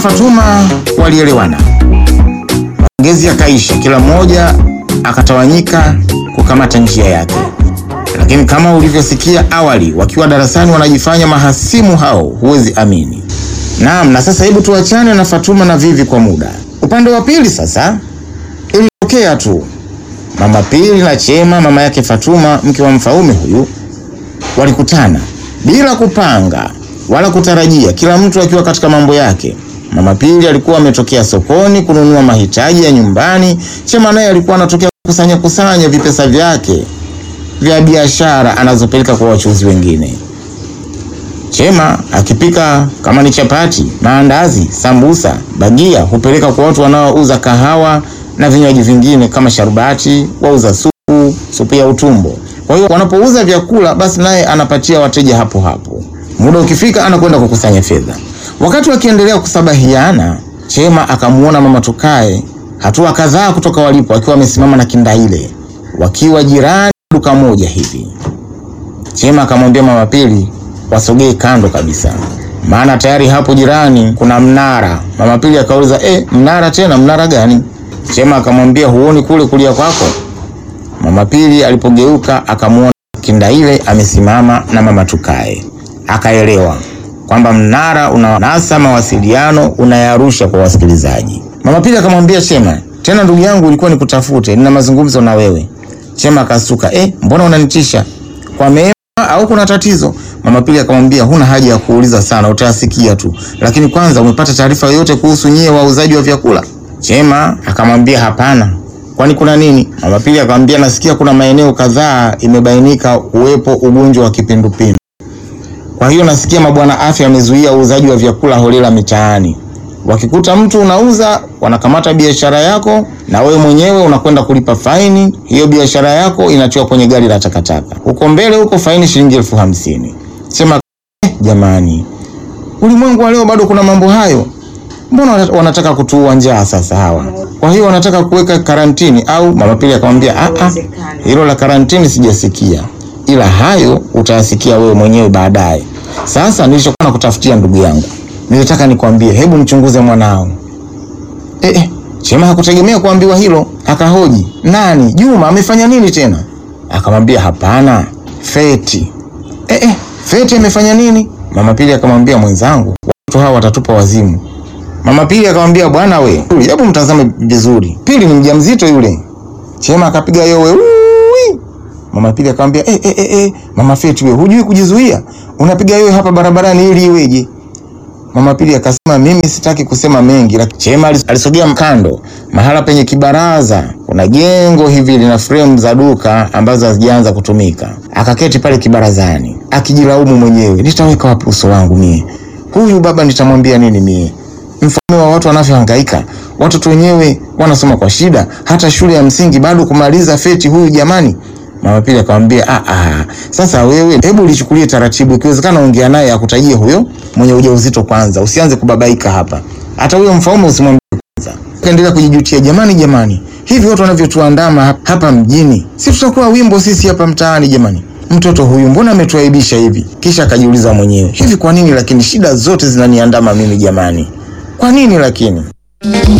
Fatuma walielewana, maongezi yakaisha, kila mmoja akatawanyika kukamata njia yake. Lakini kama ulivyosikia awali, wakiwa darasani wanajifanya mahasimu hao, huwezi amini. Naam, na sasa hebu tuachane na Fatuma na Vivi kwa muda. Upande wa pili sasa, ilitokea tu mama Pili na Chema, mama yake Fatuma, mke wa Mfaume huyu, walikutana bila kupanga wala kutarajia, kila mtu akiwa katika mambo yake. Mama Pili alikuwa ametokea sokoni kununua mahitaji ya nyumbani. Chema naye alikuwa anatokea kusanya kusanya vipesa vyake vya biashara anazopeleka kwa wachuuzi wengine. Chema akipika kama ni chapati, maandazi, sambusa, bagia hupeleka kwa watu wanaouza kahawa na vinywaji vingine kama sharubati, wauza supu, supu ya utumbo. Kwa hiyo wanapouza vyakula, basi naye anapatia wateja hapo hapo. Muda ukifika, anakwenda kukusanya fedha. Wakati wakiendelea kusabahiana, Chema akamuona mama Tukae hatua kadhaa kutoka walipo, akiwa amesimama na Kindaile wakiwa jirani duka moja hivi. Chema akamwambia mama Pili wasogee kando kabisa, maana tayari hapo jirani kuna mnara. Mama Pili akauliza eh, mnara tena? Mnara gani? Chema akamwambia huoni kule kulia kwako? Mama Pili alipogeuka akamwona Kindaile amesimama na mama Tukae, akaelewa kwamba mnara unanasa mawasiliano unayarusha kwa wasikilizaji. Mama Pili akamwambia Chema, tena ndugu yangu, ulikuwa nikutafute, nina mazungumzo na wewe. Chema akasuka, eh, mbona unanitisha? Kwa mema au kuna tatizo? Mama Pili akamwambia, huna haja ya kuuliza sana, utayasikia tu, lakini kwanza, umepata taarifa yoyote kuhusu nyie wauzaji wa vyakula? Chema akamwambia hapana. Kwani kuna nini? Mama Pili akamwambia, nasikia kuna maeneo kadhaa imebainika uwepo ugonjwa wa kipindupindu. Kwa hiyo nasikia mabwana afya yamezuia uuzaji wa vyakula holela mitaani. Wakikuta mtu unauza, wanakamata biashara yako na wewe mwenyewe unakwenda kulipa faini. Hiyo biashara yako inatiwa kwenye gari la takataka. Huko mbele huko faini shilingi elfu hamsini. Sema eh, jamani, ulimwengu wa leo bado kuna mambo hayo. Mbona wanataka kutuua njaa sasa hawa? Kwa hiyo wanataka kuweka karantini au? Mama Pili akamwambia ah ah, hilo la karantini sijasikia, ila hayo utayasikia wewe mwenyewe baadaye. Sasa nilichokuwa nakutafutia ndugu yangu, nilitaka nikwambie, hebu mchunguze mwanao. Eh, eh, Chema hakutegemea kuambiwa hilo, akahoji nani? Juma amefanya nini tena? Akamwambia hapana, Feti. Eh, eh, Feti amefanya nini? Mama Pili akamwambia mwenzangu, watu hawa watatupa wazimu. Mama Pili akamwambia bwana we, hebu mtazame vizuri, Pili ni mjamzito yule. Chema akapiga yowe uwi. Mama Pili akamwambia eh, eh, eh, eh, mama Feti we, hujui kujizuia? Unapiga yowe hapa barabarani ili iweje? Mama Pili akasema mimi sitaki kusema mengi, lakini Chema alisogea kando, mahala penye kibaraza. Kuna jengo hivi lina frame za duka ambazo hazijaanza kutumika. Akaketi pale kibarazani akijilaumu mwenyewe, nitaweka wapi uso wangu mie? Huyu baba nitamwambia nini mie? Mfano wa watu wanavyohangaika, watoto wenyewe wanasoma kwa shida, hata shule ya msingi bado kumaliza Feti huyu jamani. Mama Pili akamwambia ah, ah, sasa wewe hebu lichukulie taratibu, ikiwezekana ongea naye akutajie huyo mwenye ujauzito kwanza, usianze kubabaika hapa. Hata huyo Mfaume usimwambie kwanza. Kaendelea kujijutia, jamani, jamani, hivi watu wanavyotuandama hapa mjini, si tutakuwa wimbo sisi hapa mtaani jamani. Mtoto huyu mbona ametuaibisha hivi? Kisha akajiuliza mwenyewe, hivi kwa nini lakini shida zote zinaniandama mimi jamani? Kwa nini lakini